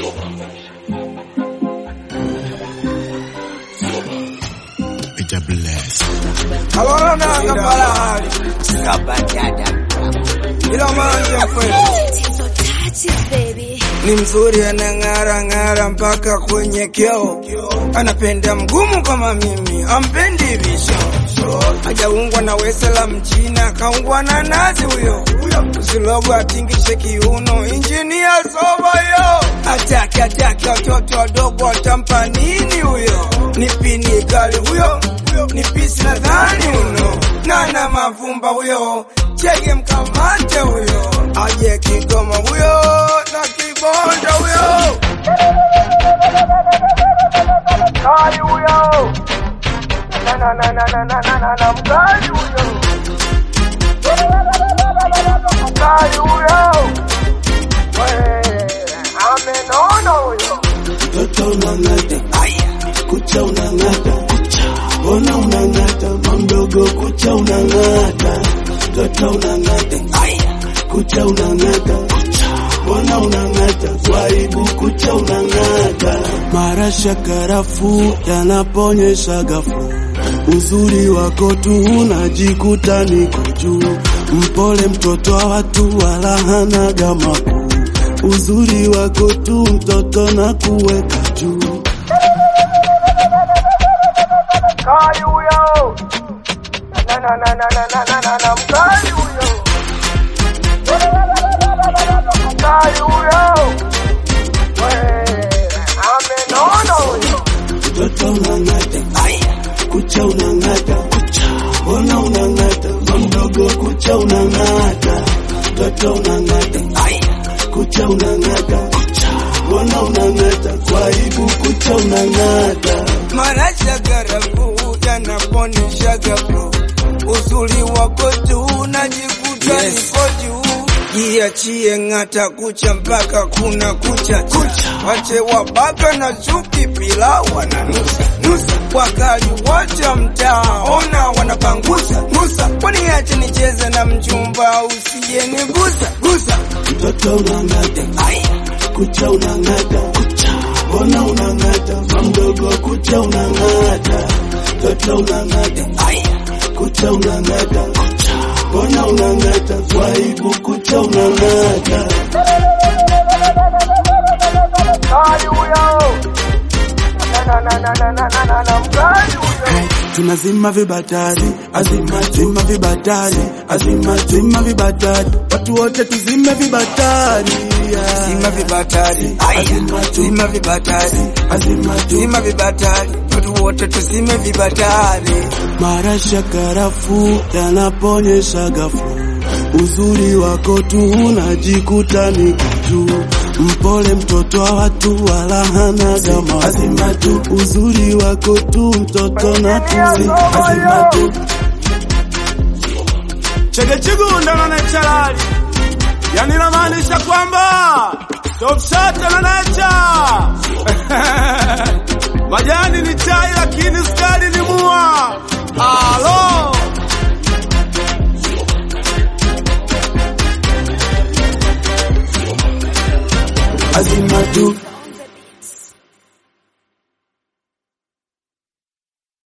Peter Bless. Alora nanga palahali ila manje mkwetu ni mzuri, anang'ara ng'ara mpaka kwenye kioo. Anapenda mgumu kama mimi, ampendi visho. Hajaungwa na wese la mchina, kaungwa na nazi huyo. Usilogo atingishe kiuno, injinia soba yo. Ataki ataki watoto wadogo, watampa nini huyo? Ni pini kali huyo, ni pisi nadhani uno. Nana mavumba huyo, chege mkamate huyo. Aje Kigoma huyo, na kibonda huyo. Kali huyo. Na na na na na na na na na mkali huyo. Mkali huyo. We, amenona huyo. Mtoto unang'ata, kucha unang'ata, mbona unang'ata, mamdogo kucha unang'ata, mtoto unang'ata, kucha unang'ata, mbona unang'ata, swaibu kucha unang'ata. Marasha karafu yanaponyesha ghafla, uzuri wako tu unajikuta niko juu, mpole mtoto wa watu wala hanaga makuu uzuri wako tu mtoto na kuweka juu. Mkali huyo. Na na na na na na na na na mkali huyo. Mkali huyo. We, amenona huyo. Mtoto unang'ata, kucha unang'ata, mbona unang'ata, mamdogo kucha unang'ata, mtoto unang'ata, kucha unang'ata, mbona unang'ata, swaibu kucha unang'ata. Marasha garafu yanaponisha gafu, uzuri wako tu najikuta niko juu. Jiachie ng'ata kucha mpaka kuna kucha kucha, wache wabaka na chuki pilau wananusa nusa, wakali wote mtaa ona wanapangusa gusa, waniache nicheze na mchumba usije nigusa gusa. Mtoto unang'ata, kucha unang'ata, mbona unang'ata, mamdogo kucha unang'ata, mtoto unang'ata, kucha unang'ata, mbona unang'ata, swaibu kucha unang'ata. Mkali huyo, na na na na na na na na mkali huyo. tunazima vibatari, azima zima vibatari, azima zima vibatari, watu wote tuzime vibatari, yeah. Zima vibatari, Azima tu, zima vibatari, azima tu, zima vibatari, watu wote tuzime vibatari. marasha karafu yanaponyesha ghafla, uzuri wako tu unajikuta niko juu, mpole mtoto wa watu wala hana gama, azima tu, uzuri wako tu mtoto na tuzi, azima tu Chege Chigunda na Nechalali, yani namaanisha kwamba Top Shot na Necha majani ni chai, lakini skari ni mua. Alo